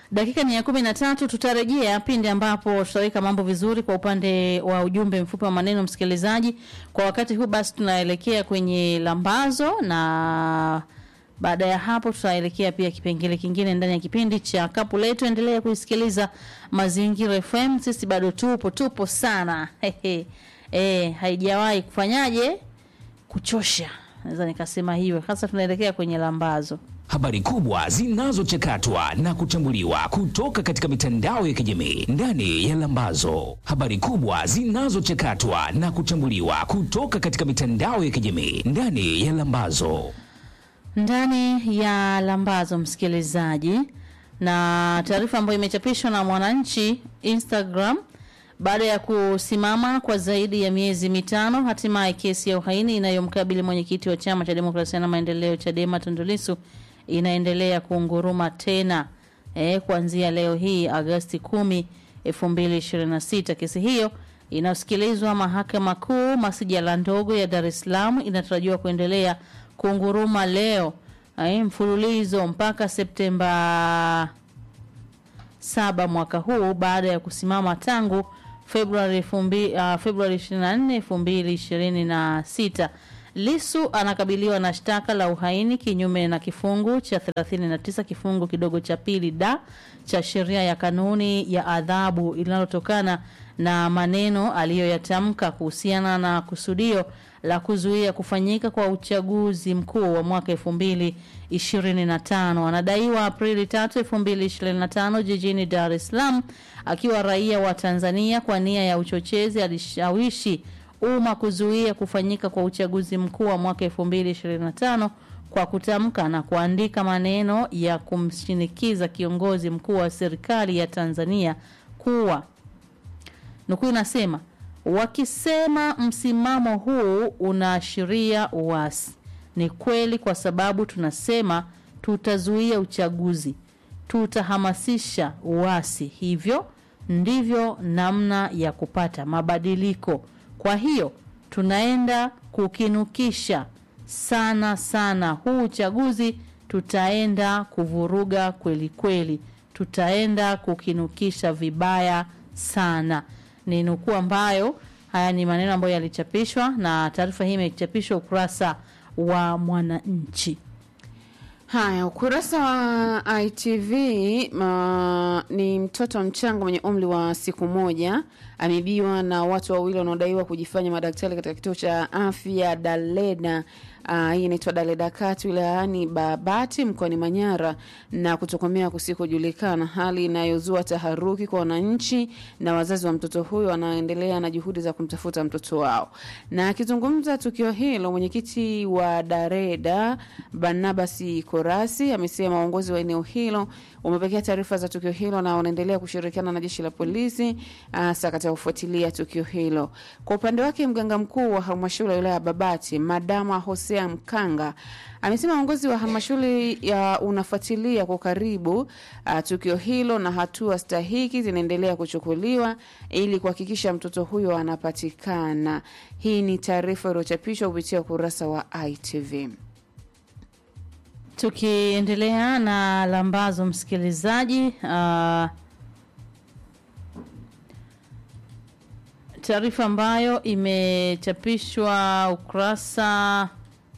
Dakika ni ya kumi na tatu. Tutarejea pindi ambapo tutaweka mambo vizuri kwa upande wa ujumbe mfupi wa maneno msikilizaji. Kwa wakati huu basi, tunaelekea kwenye lambazo na baada ya hapo tutaelekea pia kipengele kingine ndani ya kipindi cha kapu letu. Endelea kuisikiliza Mazingira FM, sisi bado tupo tupo sana Hehe. E, haijawahi kufanyaje kuchosha, naweza nikasema hivyo. Sasa tunaelekea kwenye lambazo. Habari kubwa zinazochakatwa na kuchambuliwa kutoka katika mitandao ya kijamii ndani ya Lambazo. Habari kubwa zinazochakatwa na kuchambuliwa kutoka katika mitandao ya kijamii ndani ya Lambazo. ndani ya lambazo msikilizaji, na taarifa ambayo imechapishwa na Mwananchi Instagram baada ya kusimama kwa zaidi ya miezi mitano, hatimaye kesi ya uhaini inayomkabili mwenyekiti wa chama cha demokrasia na maendeleo Chadema Tundu Lissu inaendelea kuunguruma tena eh, kuanzia leo hii Agosti 10, 2026. Kesi hiyo inayosikilizwa mahakama kuu masijala ndogo ya Dar es Salaam inatarajiwa kuendelea kunguruma leo eh, mfululizo mpaka Septemba saba mwaka huu baada ya kusimama tangu Februari fumbi, uh, Februari 24 2026. Lisu anakabiliwa na shtaka la uhaini kinyume na kifungu cha 39 kifungu kidogo cha pili da cha sheria ya kanuni ya adhabu linalotokana na maneno aliyoyatamka kuhusiana na kusudio la kuzuia kufanyika kwa uchaguzi mkuu wa mwaka 2025. Anadaiwa Aprili 3, 2025 jijini Dar es Salaam akiwa raia wa Tanzania kwa nia ya uchochezi alishawishi umma kuzuia kufanyika kwa uchaguzi mkuu wa mwaka 2025 kwa kutamka na kuandika maneno ya kumshinikiza kiongozi mkuu wa serikali ya Tanzania kuwa nukuu inasema wakisema msimamo huu unaashiria uasi. Ni kweli, kwa sababu tunasema tutazuia uchaguzi, tutahamasisha uasi. Hivyo ndivyo namna ya kupata mabadiliko. Kwa hiyo tunaenda kukinukisha sana sana huu uchaguzi, tutaenda kuvuruga kweli kweli, tutaenda kukinukisha vibaya sana ni nukuu ambayo haya ni maneno ambayo yalichapishwa na taarifa hii imechapishwa ukurasa wa Mwananchi. Haya, ukurasa wa ITV ma, ni mtoto mchanga mwenye umri wa siku moja ameibiwa na watu wawili wanaodaiwa kujifanya madaktari katika kituo cha afya Daleda. Uh, hii inaitwa Daleda Kati wilayani Babati mkoani Manyara na kutokomea kusikojulikana, hali inayozua taharuki kwa wananchi na wazazi wa mtoto huyo wanaendelea na juhudi za kumtafuta mtoto wao. Na akizungumza tukio hilo, mwenyekiti wa Dareda Barnabas Korasi amesema uongozi wa eneo hilo umepokea taarifa za tukio hilo na wanaendelea kushirikiana na jeshi la polisi hasa katika kufuatilia tukio hilo. Kwa upande wake, mganga mkuu wa halmashauri ya wilaya ya Babati Madama Hosea Mkanga amesema uongozi wa halmashauri ya unafuatilia kwa karibu uh, tukio hilo na hatua stahiki zinaendelea kuchukuliwa ili kuhakikisha mtoto huyo anapatikana. Hii ni taarifa iliyochapishwa kupitia ukurasa wa ITV. Tukiendelea na lambazo, msikilizaji, uh, taarifa ambayo imechapishwa ukurasa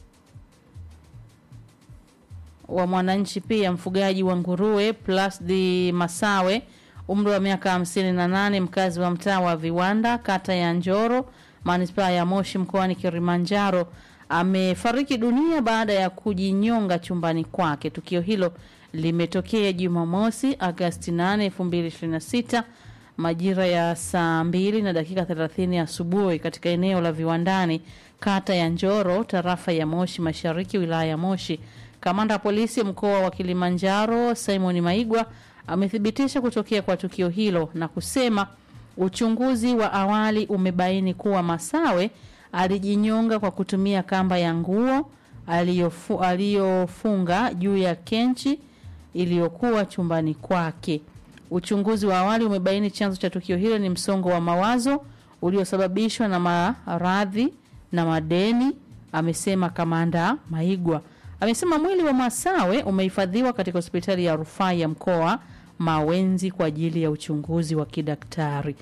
wa Mwananchi pia, mfugaji wa nguruwe Plasdi Masawe, umri wa miaka 58, mkazi wa mtaa wa Viwanda, kata ya Njoro, manispaa ya Moshi, mkoani Kilimanjaro amefariki dunia baada ya kujinyonga chumbani kwake. Tukio hilo limetokea Jumamosi Agasti 8, 2026 majira ya saa mbili na dakika 30 asubuhi katika eneo la Viwandani, kata ya Njoro, tarafa ya Moshi Mashariki, wilaya ya Moshi. Kamanda wa polisi mkoa wa Kilimanjaro Simon Maigwa amethibitisha kutokea kwa tukio hilo na kusema uchunguzi wa awali umebaini kuwa Masawe alijinyonga kwa kutumia kamba ya nguo aliyofu, aliyofunga juu ya kenchi iliyokuwa chumbani kwake. Uchunguzi wa awali umebaini chanzo cha tukio hilo ni msongo wa mawazo uliosababishwa na maradhi na madeni, amesema kamanda Maigwa. Amesema mwili wa Masawe umehifadhiwa katika hospitali ya rufaa ya mkoa mawenzi kwa ajili ya uchunguzi wa kidaktari.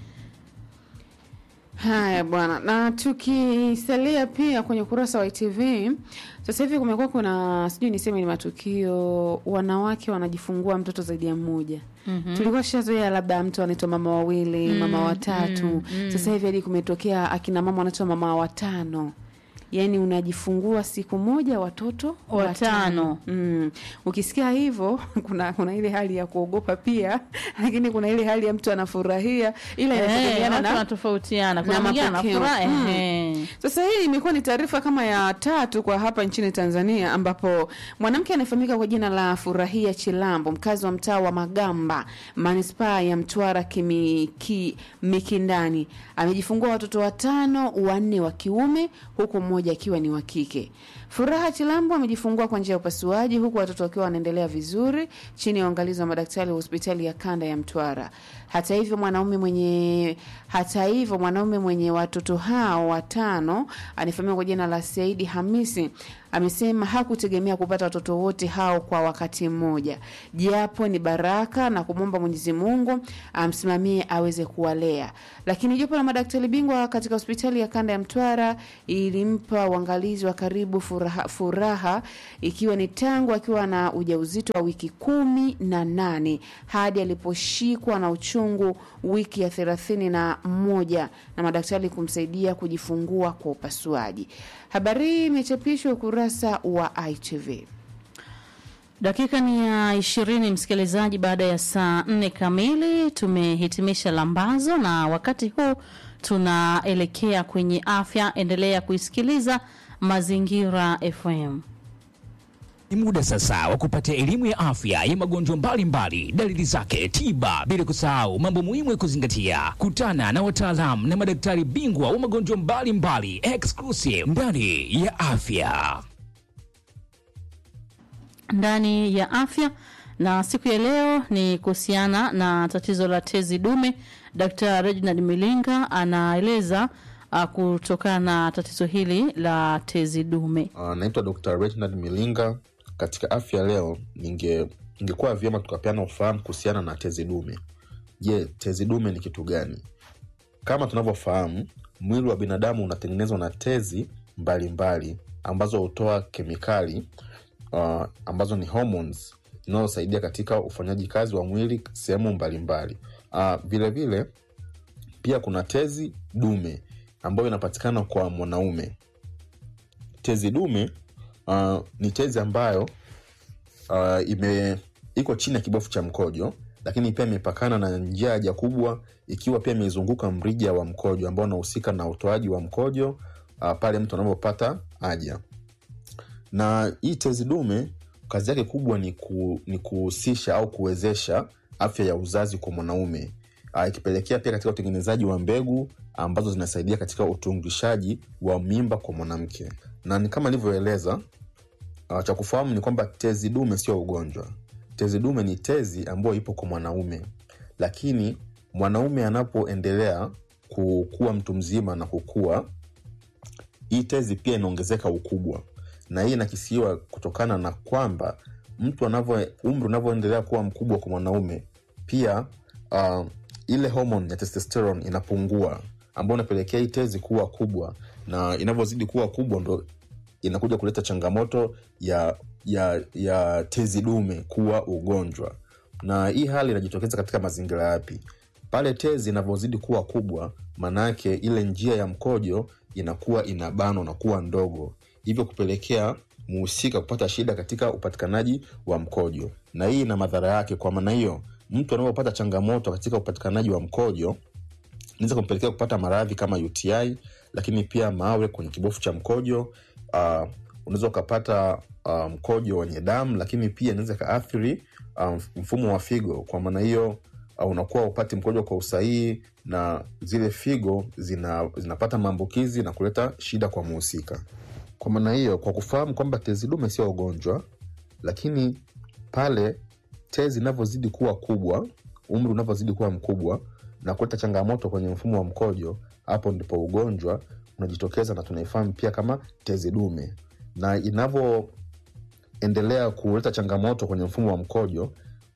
Haya bwana, na tukisalia pia kwenye ukurasa wa ITV, sasa hivi kumekuwa kuna sijui niseme ni matukio, wanawake wanajifungua mtoto zaidi ya mmoja. Mm-hmm. Tulikuwa tushazoea labda mtu anaitwa mama wawili, mama watatu. Sasa hivi hadi kumetokea akina mama wanaitwa mama watano. Yaani unajifungua siku moja watoto Watano. Mm. Ukisikia hivyo kuna kuna ile hali ya kuogopa pia, lakini kuna ile hali ya mtu anafurahia, ila Eh, inategemeana watu na wanatofautiana. Kuna na mwingine mapokeo. anafurahi Mm. ehe. sasa hii imekuwa ni taarifa kama ya tatu kwa hapa nchini Tanzania, ambapo mwanamke anayefahamika kwa jina la Furahia Chilambo, mkazi wa mtaa wa Magamba, manispaa ya Mtwara Kimiki, Mikindani, amejifungua watoto watano, wanne wa kiume huku mmoja akiwa ni wa kike. Furaha Chilambo amejifungua kwa njia ya upasuaji huku watoto wakiwa wanaendelea vizuri chini ya uangalizi wa madaktari wa hospitali ya kanda ya Mtwara. Hata hivyo mwanaume mwenye hata hivyo mwanaume mwenye watoto hao watano anafahamika kwa jina la Saidi Hamisi amesema hakutegemea kupata watoto wote hao kwa wakati mmoja, japo ni baraka na kumwomba Mwenyezi Mungu amsimamie aweze kuwalea. Lakini jopo la madaktari bingwa katika hospitali ya kanda ya Mtwara ilimpa uangalizi wa karibu furaha, furaha ikiwa ni tangu akiwa na ujauzito wa wiki kumi na nane hadi aliposhikwa na uchungu wiki ya thelathini na moja na madaktari kumsaidia kujifungua kwa upasuaji. Habari hii imechapishwa ukurasa wa ITV. Dakika ni ya ishirini, msikilizaji. Baada ya saa nne kamili tumehitimisha lambazo, na wakati huu tunaelekea kwenye afya. Endelea kuisikiliza Mazingira FM. Ni muda sasa wa kupata elimu ya afya ya magonjwa mbalimbali, dalili zake, tiba, bila kusahau mambo muhimu ya kuzingatia. Kutana na wataalamu na madaktari bingwa wa magonjwa mbalimbali exclusive ndani ya afya. ndani ya afya na siku ya leo ni kuhusiana na tatizo la tezi dume. Dr. Reginald Milinga anaeleza uh, kutokana na tatizo hili la tezi dume. Uh, naitwa Dr. Reginald Milinga. Katika afya leo, ninge ingekuwa vyema tukapeana ufahamu kuhusiana na tezi dume. Je, tezi dume ni kitu gani? Kama tunavyofahamu, mwili wa binadamu unatengenezwa na tezi mbalimbali mbali, ambazo hutoa kemikali uh, ambazo ni hormones zinazosaidia katika ufanyaji kazi wa mwili sehemu mbalimbali. Uh, vile vile pia kuna tezi dume ambayo inapatikana kwa mwanaume. Tezi dume uh, ni tezi ambayo uh, ime iko chini ya kibofu cha mkojo, lakini pia imepakana na njia ya haja kubwa, ikiwa pia imezunguka mrija wa mkojo ambao unahusika na utoaji wa mkojo uh, pale mtu anapopata haja. Na hii tezi dume kazi yake kubwa ni, ku, ni kuhusisha au kuwezesha afya ya uzazi kwa mwanaume uh, ikipelekea pia katika utengenezaji wa mbegu ambazo zinasaidia katika utungishaji wa mimba kwa mwanamke. Na ni kama nilivyoeleza, uh, cha kufahamu ni kwamba tezi dume sio ugonjwa. Tezi dume ni tezi ambayo ipo kwa mwanaume, lakini mwanaume anapoendelea kukuwa mtu mzima na kukua, hii tezi pia inaongezeka ukubwa, na hii inakisiwa kutokana na kwamba mtu anavyo umri unavyoendelea kuwa mkubwa kwa mwanaume, pia uh, ile homoni ya testosterone inapungua, ambayo inapelekea hii tezi kuwa kubwa, na inavyozidi kuwa kubwa ndo inakuja kuleta changamoto ya ya ya tezi dume kuwa ugonjwa. Na hii hali inajitokeza katika mazingira yapi? Pale tezi inavyozidi kuwa kubwa, maanayake ile njia ya mkojo inakuwa inabanwa na kuwa ndogo, hivyo kupelekea muhusika kupata shida katika upatikanaji wa mkojo, na hii ina madhara yake. Kwa maana hiyo, mtu anapopata changamoto katika upatikanaji wa mkojo inaweza kumpelekea kupata maradhi kama UTI, lakini pia mawe kwenye kibofu cha mkojo. Uh, unaweza ukapata uh, mkojo wenye damu, lakini pia inaweza ikaathiri uh, mfumo wa figo. Kwa maana hiyo uh, unakuwa upati mkojo kwa usahihi na zile figo zina, zinapata maambukizi na kuleta shida kwa muhusika. Kwa maana hiyo, kwa kufahamu kwamba tezi dume sio ugonjwa, lakini pale tezi inavyozidi kuwa kubwa, umri unavyozidi kuwa mkubwa na kuleta changamoto kwenye mfumo wa mkojo, hapo ndipo ugonjwa unajitokeza na tunaifahamu pia kama tezi dume. Na inavyoendelea kuleta changamoto kwenye mfumo wa mkojo,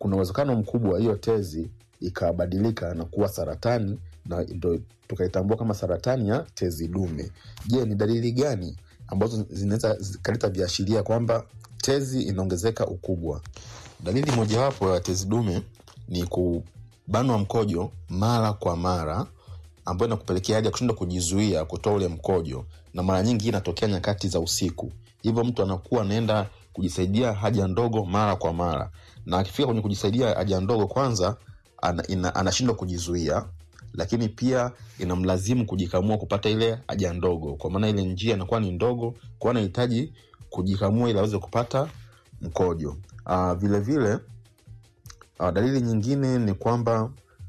kuna uwezekano mkubwa hiyo tezi ikabadilika na kuwa saratani na ndo tukaitambua kama saratani ya tezi dume je ni dalili gani ambazo zinaweza zikaleta viashiria kwamba tezi inaongezeka ukubwa dalili mojawapo ya tezi dume ni kubanwa mkojo mara kwa mara ambayo inakupelekea hadi ya kushindwa kujizuia kutoa ule mkojo na mara nyingi hii inatokea nyakati za usiku hivyo mtu anakuwa anaenda kujisaidia haja ndogo mara kwa mara na akifika kwenye kujisaidia haja ndogo kwanza ana, ina, anashindwa kujizuia lakini pia inamlazimu kujikamua kupata ile haja ndogo kwa maana ile njia inakuwa ni ndogo kwa anahitaji kujikamua ili aweze kupata mkojo uh, vile vile uh, dalili nyingine ni kwamba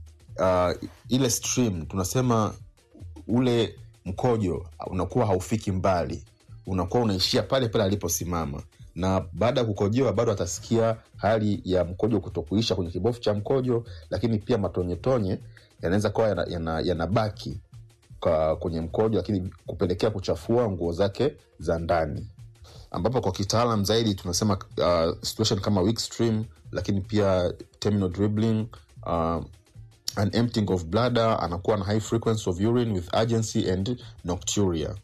uh, ile stream tunasema ule mkojo unakuwa haufiki mbali unakuwa unaishia pale pale aliposimama na baada ya kukojoa bado atasikia hali ya mkojo kutokuisha kwenye kibofu cha mkojo lakini pia matonyetonye yanaweza kuwa yanabaki yana, yana yana kwenye mkojo lakini kupelekea kuchafua nguo zake za ndani ambapo kwa kitaalam zaidi tunasema uh, situation kama weak stream lakini pia terminal dribbling uh, an emptying of bladder anakuwa na high frequency of urine with urgency and nocturia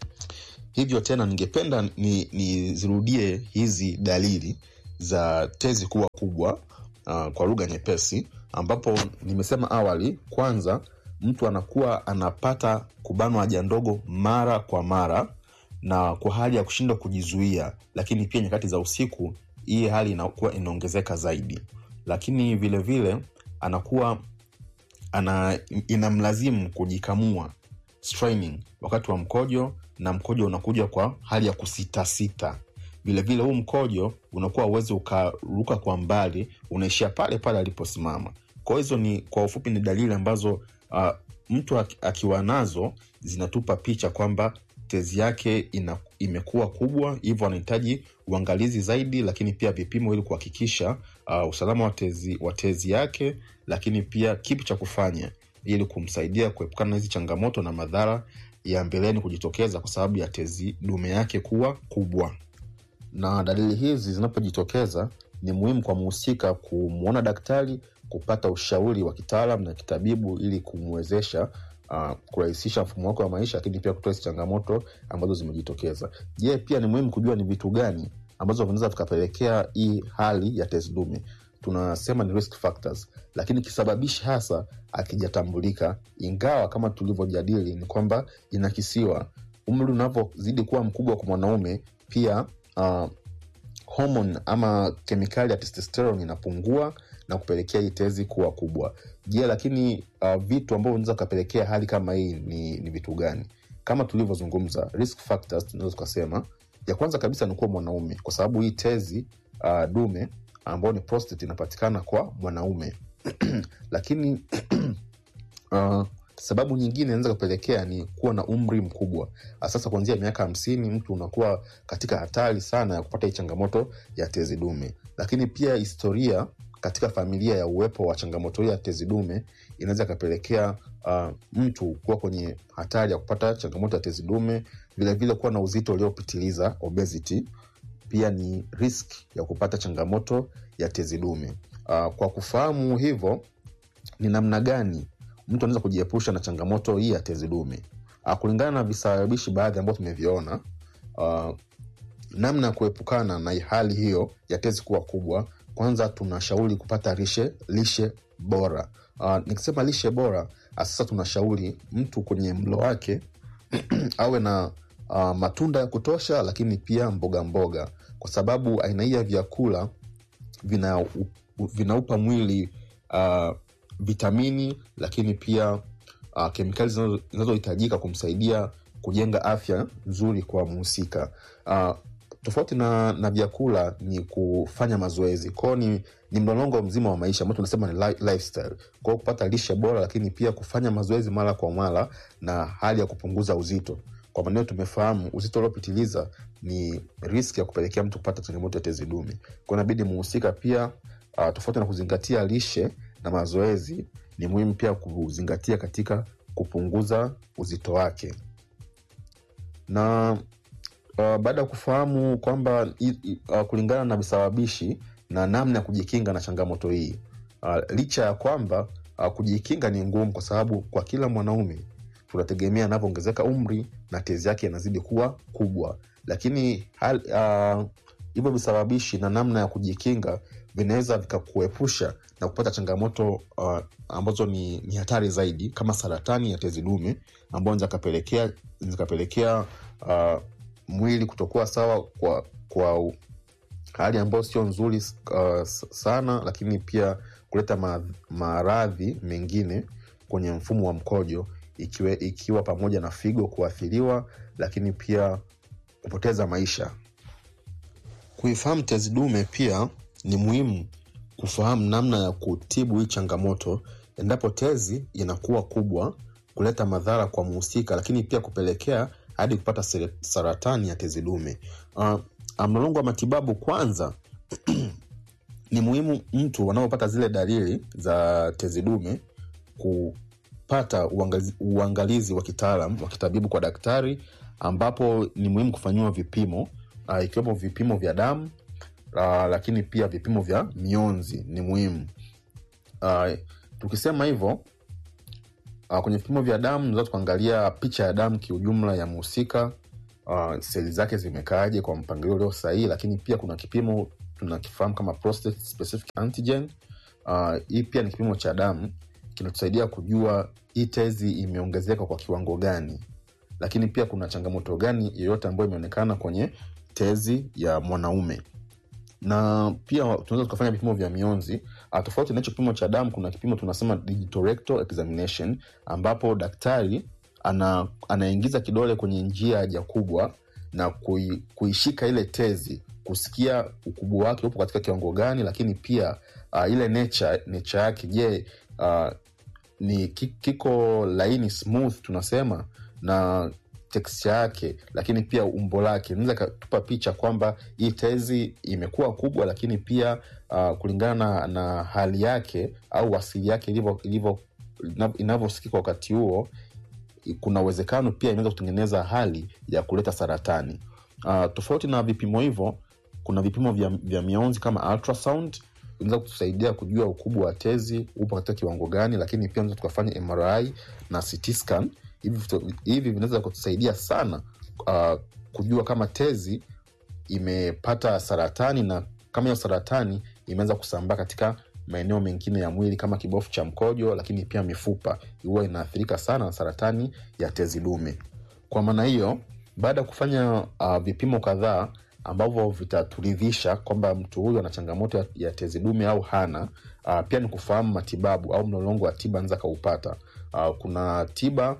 hivyo tena ningependa nizirudie ni hizi dalili za tezi kuwa kubwa uh, kwa lugha nyepesi ambapo nimesema awali kwanza mtu anakuwa anapata kubanwa haja ndogo mara kwa mara na kwa hali ya kushindwa kujizuia lakini pia nyakati za usiku hii hali inakuwa inaongezeka zaidi lakini vile vile anakuwa ana inamlazimu kujikamua straining wakati wa mkojo na mkojo unakuja kwa hali ya kusitasita vilevile huu mkojo unakuwa uwezi ukaruka kwa mbali unaishia pale pale aliposimama kwa hizo ni kwa ufupi ni dalili ambazo uh, mtu akiwa nazo zinatupa picha kwamba tezi yake ina, imekuwa kubwa hivyo anahitaji uangalizi zaidi lakini pia vipimo ili kuhakikisha uh, usalama wa tezi, wa tezi yake lakini pia kipi cha kufanya ili kumsaidia kuepukana na hizi changamoto na madhara ya mbeleni kujitokeza kwa sababu ya tezi dume yake kuwa kubwa na dalili hizi zinapojitokeza ni muhimu kwa mhusika kumwona daktari kupata ushauri wa kitaalam na kitabibu ili kumwezesha uh, kurahisisha mfumo wake wa maisha lakini pia kutoa hizi changamoto ambazo zimejitokeza je pia ni muhimu kujua ni vitu gani ambazo vinaweza vikapelekea hii hali ya tezi dume tunasema ni risk factors lakini kisababishi hasa akijatambulika ingawa kama tulivyojadili ni kwamba inakisiwa umri unavyozidi kuwa mkubwa kwa mwanaume pia uh, homon ama kemikali ya testosterone inapungua na kupelekea hii tezi kuwa kubwa je lakini uh, vitu ambavyo vinaweza vikapelekea hali kama hii ni, ni vitu gani kama tulivyozungumza risk factors tunaweza tukasema ya kwanza kabisa ni kuwa mwanaume kwa sababu hii tezi uh, dume ambayo ni prostate inapatikana kwa mwanaume lakini uh, sababu nyingine inaweza kupelekea ni kuwa na umri mkubwa sasa kuanzia miaka hamsini mtu unakuwa katika hatari sana ya kupata hii changamoto ya tezi dume lakini pia historia katika familia ya uwepo wa changamoto hii ya tezi dume inaweza ikapelekea uh, mtu kuwa kwenye hatari ya kupata changamoto ya tezi dume vilevile kuwa na uzito uliopitiliza obesity pia ni risk ya kupata changamoto ya tezi dume uh, kwa kufahamu hivyo ni namna gani mtu anaweza kujiepusha na changamoto hii ya tezi dume uh, kulingana na visababishi baadhi ambavyo tumeviona uh, namna ya kuepukana na hali hiyo ya tezi kuwa kubwa kwanza tunashauri kupata lishe lishe bora uh, nikisema lishe bora sasa tunashauri mtu kwenye mlo wake awe na uh, matunda ya kutosha lakini pia mboga mboga kwa sababu aina hii ya vyakula vina, vinaupa mwili uh, vitamini lakini pia uh, kemikali zinazohitajika kumsaidia kujenga afya nzuri kwa mhusika uh, tofauti na, na vyakula ni kufanya mazoezi kwao ni, ni mlolongo mzima wa maisha ambao tunasema ni li, lifestyle kwao kupata lishe bora lakini pia kufanya mazoezi mara kwa mara na hali ya kupunguza uzito kwa maneo tumefahamu uzito uliopitiliza ni riski ya kupelekea mtu kupata changamoto ya tezi dume kwao inabidi muhusika pia uh, tofauti na kuzingatia lishe na mazoezi ni muhimu pia kuzingatia katika kupunguza uzito wake na uh, baada ya kufahamu kwamba uh, kulingana na visababishi na namna ya kujikinga na changamoto hii uh, licha ya kwamba uh, kujikinga ni ngumu kwa sababu kwa kila mwanaume tunategemea anavyoongezeka umri na tezi yake inazidi kuwa kubwa lakini hal, uh, hivyo visababishi na namna ya kujikinga vinaweza vikakuepusha na kupata changamoto uh, ambazo ni, ni hatari zaidi kama saratani ya tezi dume ambayo zikapelekea zikapelekea uh, mwili kutokuwa sawa kwa kwa hali ambayo sio nzuri uh, sana lakini pia kuleta ma, maradhi mengine kwenye mfumo wa mkojo ikiwe, ikiwa pamoja na figo kuathiriwa lakini pia kupoteza maisha kuifahamu tezi dume pia ni muhimu kufahamu namna ya kutibu hii changamoto endapo tezi inakuwa kubwa kuleta madhara kwa mhusika lakini pia kupelekea hadi kupata sere- saratani ya tezi dume uh, mlolongo wa matibabu kwanza ni muhimu mtu wanaopata zile dalili za tezi dume kupata uangalizi, uangalizi wa kitaalam wa kitabibu kwa daktari ambapo ni muhimu kufanyiwa vipimo uh, ikiwemo vipimo vya damu uh, lakini pia vipimo vya mionzi ni muhimu uh, tukisema hivyo uh, kwenye vipimo vya damu tunaweza tukaangalia picha ya damu kiujumla ya mhusika uh, seli zake zimekaaje kwa mpangilio ulio sahihi lakini pia kuna kipimo tunakifahamu kama prostate specific antigen uh, hii pia ni kipimo cha damu kinatusaidia kujua hii tezi imeongezeka kwa kiwango gani lakini pia kuna changamoto gani yoyote ambayo imeonekana kwenye tezi ya mwanaume na pia tunaweza tukafanya vipimo vya mionzi uh, tofauti na hicho kipimo cha damu kuna kipimo tunasema digital rectal examination ambapo daktari ana, anaingiza kidole kwenye njia ya haja kubwa na kui, kuishika ile tezi kusikia ukubwa wake upo katika kiwango gani lakini pia uh, ile nature, nature yake je uh, ni ki- kiko laini smooth tunasema na texture yake lakini pia umbo lake inaweza ikatupa picha kwamba hii tezi imekuwa kubwa lakini pia uh, kulingana na, na hali yake au asili yake ilivyo- ilivyo- inav- inavyosikika wakati huo kuna uwezekano pia inaweza kutengeneza hali ya kuleta saratani uh, tofauti na vipimo hivyo kuna vipimo vya, vya mionzi kama ultrasound inaweza kutusaidia kujua ukubwa wa tezi upo katika kiwango gani lakini pia unaweza tukafanya mri na CT scan hivi vitu- hivi vinaweza kutusaidia sana uh, kujua kama tezi imepata saratani na kama hiyo saratani imeanza kusambaa katika maeneo mengine ya mwili kama kibofu cha mkojo lakini pia mifupa huwa inaathirika sana na saratani ya tezi dume kwa maana hiyo baada ya kufanya uh, vipimo kadhaa ambavyo vitaturidhisha kwamba mtu huyu ana changamoto ya, ya tezi dume au hana uh, pia ni kufahamu matibabu au mlolongo wa tiba anaweza akaupata uh, kuna tiba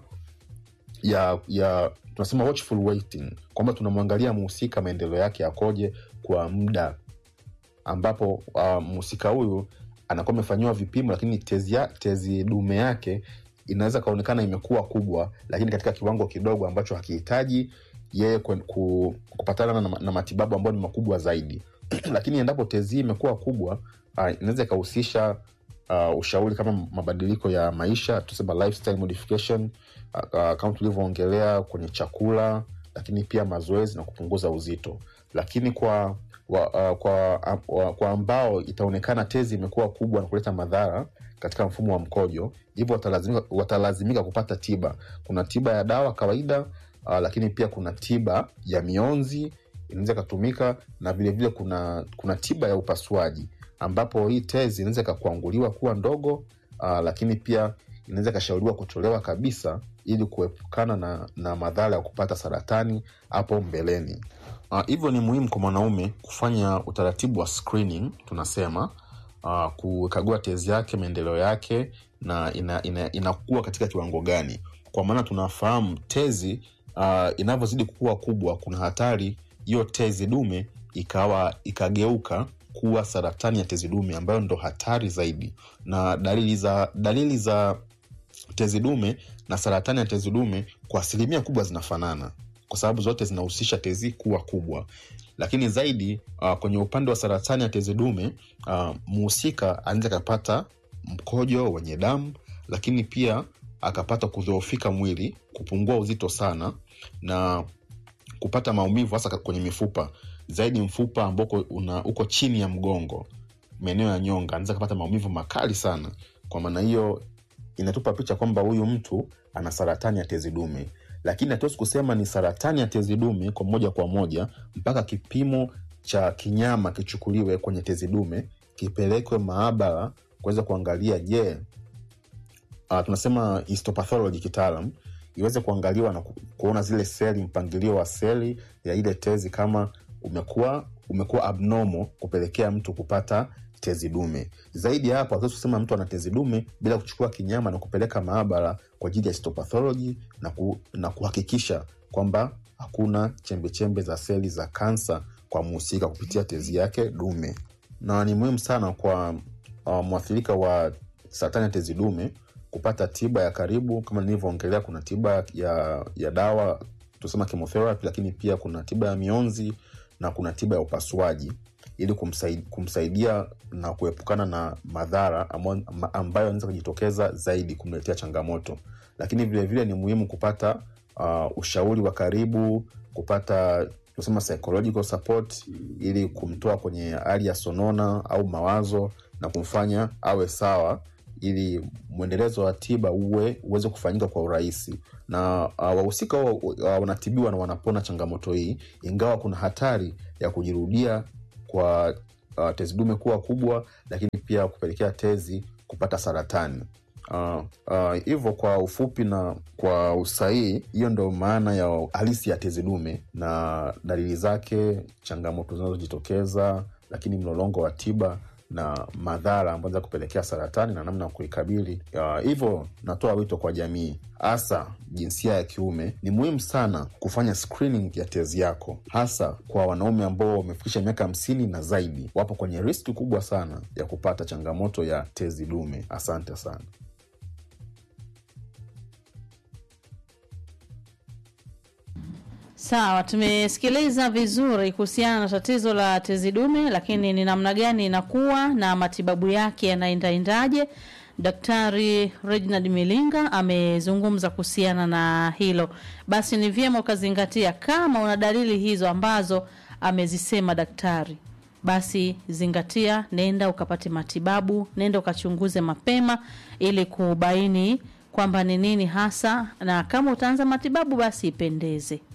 ya ya tunasema watchful waiting kwamba tunamwangalia mhusika maendeleo yake yakoje kwa muda ambapo uh, mhusika huyu anakuwa amefanyiwa vipimo lakini tezi, ya, tezi dume yake inaweza kaonekana imekuwa kubwa lakini katika kiwango kidogo ambacho hakihitaji yeye ku, ku, kupatana na, na matibabu ambayo ni makubwa zaidi lakini endapo tezi hii imekuwa kubwa uh, inaweza ikahusisha uh, ushauri kama mabadiliko ya maisha tusema lifestyle modification uh, uh, kama tulivyoongelea kwenye chakula lakini pia mazoezi na kupunguza uzito lakini kwa wa, uh, kwa, uh, kwa ambao itaonekana tezi imekuwa kubwa na kuleta madhara katika mfumo wa mkojo hivyo watalazimika, watalazimika kupata tiba kuna tiba ya dawa kawaida uh, lakini pia kuna tiba ya mionzi inaweza ikatumika na vilevile vile kuna kuna tiba ya upasuaji ambapo hii tezi inaweza ikakwanguliwa kuwa ndogo uh, lakini pia inaweza ikashauriwa kutolewa kabisa ili kuepukana na, na madhara ya kupata saratani hapo mbeleni uh, hivyo ni muhimu kwa mwanaume kufanya utaratibu wa screening tunasema uh, kukagua tezi yake maendeleo yake na inakuwa ina, ina katika kiwango gani kwa maana tunafahamu tezi uh, inavyozidi kuwa kubwa kuna hatari hiyo tezi dume ikawa ikageuka kuwa saratani ya tezi dume ambayo ndo hatari zaidi na dalili za dalili za tezi dume na saratani ya tezi dume kwa asilimia kubwa zinafanana kwa sababu zote zinahusisha tezi kuwa kubwa lakini zaidi uh, kwenye upande wa saratani ya tezi dume uh, mhusika anaweza akapata mkojo wenye damu lakini pia akapata kudhoofika mwili kupungua uzito sana na kupata maumivu hasa kwenye mifupa zaidi mfupa ambao una uko chini ya mgongo maeneo ya nyonga anaweza kapata maumivu makali sana kwa maana hiyo inatupa picha kwamba huyu mtu ana saratani ya tezi dume lakini hatuwezi kusema ni saratani ya tezi dume kwa moja kwa moja mpaka kipimo cha kinyama kichukuliwe kwenye tezi dume kipelekwe maabara kuweza kuangalia je uh, tunasema histopathology kitaalam iweze kuangaliwa na ku, kuona zile seli mpangilio wa seli ya ile tezi kama umekuwa umekuwa abnormal kupelekea mtu kupata tezi dume zaidi ya hapo hatuwezi kusema mtu ana tezi dume bila kuchukua kinyama na kupeleka maabara kwa ajili ya histopathology na, ku, na kuhakikisha kwamba hakuna chembechembe za seli za kansa kwa mhusika kupitia tezi yake dume na ni muhimu sana kwa uh, mwathirika wa saratani ya tezi dume kupata tiba ya karibu kama nilivyoongelea kuna tiba ya, ya dawa tusema chemotherapy lakini pia kuna tiba ya mionzi na kuna tiba ya upasuaji ili kumsaidia, kumsaidia na kuepukana na madhara ambayo anaweza kujitokeza zaidi kumletea changamoto lakini vilevile vile ni muhimu kupata uh, ushauri wa karibu kupata tusema psychological support ili kumtoa kwenye hali ya sonona au mawazo na kumfanya awe sawa ili mwendelezo wa tiba uwe uweze kufanyika kwa urahisi na uh, wahusika uh, wanatibiwa na wanapona changamoto hii ingawa kuna hatari ya kujirudia kwa uh, tezi dume kuwa kubwa lakini pia kupelekea tezi kupata saratani hivyo uh, uh, kwa ufupi na kwa usahihi hiyo ndo maana ya halisi ya tezi dume na dalili zake changamoto zinazojitokeza lakini mlolongo wa tiba na madhara ambayo za kupelekea saratani na namna ya kuikabili hivyo uh, natoa wito kwa jamii hasa jinsia ya kiume ni muhimu sana kufanya screening ya tezi yako hasa kwa wanaume ambao wamefikisha miaka hamsini na zaidi wapo kwenye riski kubwa sana ya kupata changamoto ya tezi dume asante sana Sawa, tumesikiliza vizuri kuhusiana na tatizo la tezi dume, lakini ni namna gani inakuwa na matibabu yake yanaendaendaje. Daktari Reginald Milinga amezungumza kuhusiana na hilo. Basi ni vyema ukazingatia, kama una dalili hizo ambazo amezisema daktari, basi zingatia, nenda ukapate matibabu, nenda ukachunguze mapema ili kubaini kwamba ni nini hasa, na kama utaanza matibabu basi ipendeze.